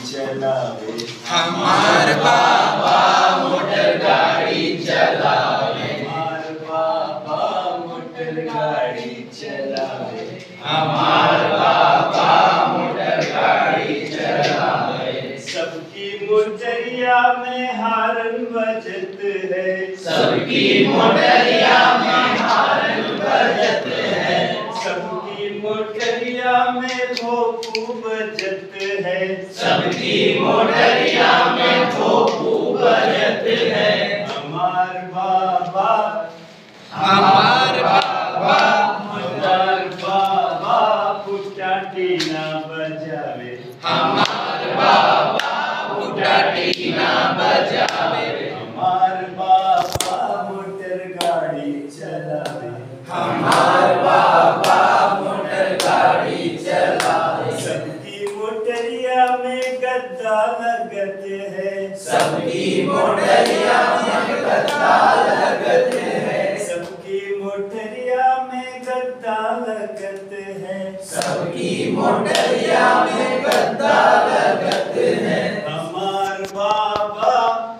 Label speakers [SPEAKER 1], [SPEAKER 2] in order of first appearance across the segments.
[SPEAKER 1] चलावे
[SPEAKER 2] हमार बाबा मोटर गाड़ी चलावे
[SPEAKER 1] हमार बाबा मोटर गाड़ी चलावे
[SPEAKER 2] हमार बाबा मोटर गाड़ी चलावे
[SPEAKER 1] सबकी मोटरिया में हारन बजत है
[SPEAKER 2] सबकी मोटरिया में हारन बजत है
[SPEAKER 1] सबकी मोटरिया में भोपू बजत है
[SPEAKER 2] सबकी मोटरिया में भोपू बजत है
[SPEAKER 1] हमार बाबा
[SPEAKER 2] हमार बाबा
[SPEAKER 1] हमार बाबा पुटाटी ना बजावे
[SPEAKER 2] हमार बाबा बुटाटी ना बजावे
[SPEAKER 1] हमार बाबा मोटर गाड़ी चलावे
[SPEAKER 2] हमार बाबा मोटर गाड़ी चलावे
[SPEAKER 1] सबकी मोटरिया में गद्दा लगत है
[SPEAKER 2] सबकी मोटरिया में गद्दा लगत है
[SPEAKER 1] सबकी मोटरिया में गद्दा लगत है
[SPEAKER 2] सबकी मोटरिया में गद्दा लगत है
[SPEAKER 1] हमार बाबा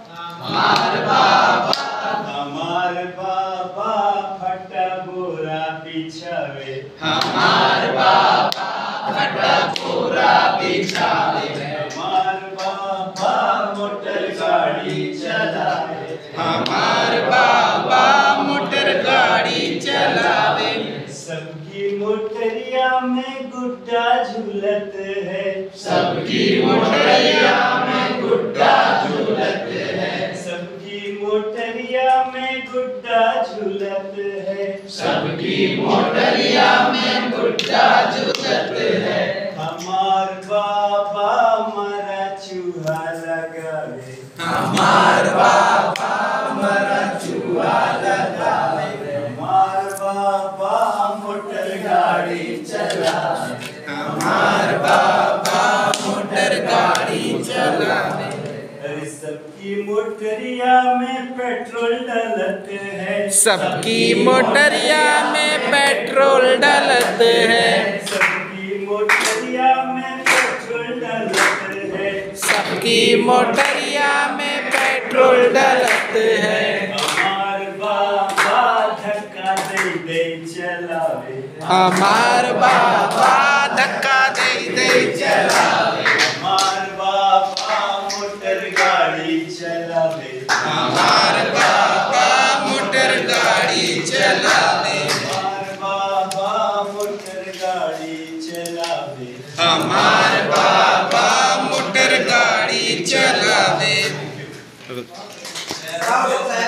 [SPEAKER 2] हमार बाबा
[SPEAKER 1] हमार बाबा फटा बोरा बिछावे
[SPEAKER 2] हमार बाबा फटा पूरा बिछावे
[SPEAKER 1] हमार बाबा मोटर गाड़ी चलावे
[SPEAKER 2] हमार बाबा मोटर गाड़ी चलावे
[SPEAKER 1] सबकी मोटरिया में गुड्डा झूलत है
[SPEAKER 2] सबकी मोटरिया में गुड्डा झूलत है
[SPEAKER 1] सबकी मोटरिया में गुड्डा झूलत है
[SPEAKER 2] सबकी मोटरिया में गुड्डा झूलत है
[SPEAKER 1] हमार बाबा मरा चूहा लगावे
[SPEAKER 2] हमार बाबा मरा चूहा लगावे
[SPEAKER 1] हमार बाबा मोटर गाड़ी चलावे
[SPEAKER 2] हमार बाबा मोटर गाड़ी चलावे
[SPEAKER 1] अरे सबकी मोटरिया में पेट्रोल डलत है
[SPEAKER 2] सबकी मोटरिया में पेट्रोल डलत है
[SPEAKER 1] सबकी मोटरिया में पेट्रोल डलत है
[SPEAKER 2] सबकी मोटरिया में पेट्रोल डलत है
[SPEAKER 1] हमार बाबा धक्का दे दे चलावे
[SPEAKER 2] हमार बाबा धक्का दे दे चलावे
[SPEAKER 1] हमार बाबा मोटर गाड़ी चलावे
[SPEAKER 2] हमार बाबा मोटर गाड़ी चलावे
[SPEAKER 1] हमार बाबा मोटर गाड़ी चलावे
[SPEAKER 2] हमार बाबा मोटर गाड़ी चलावे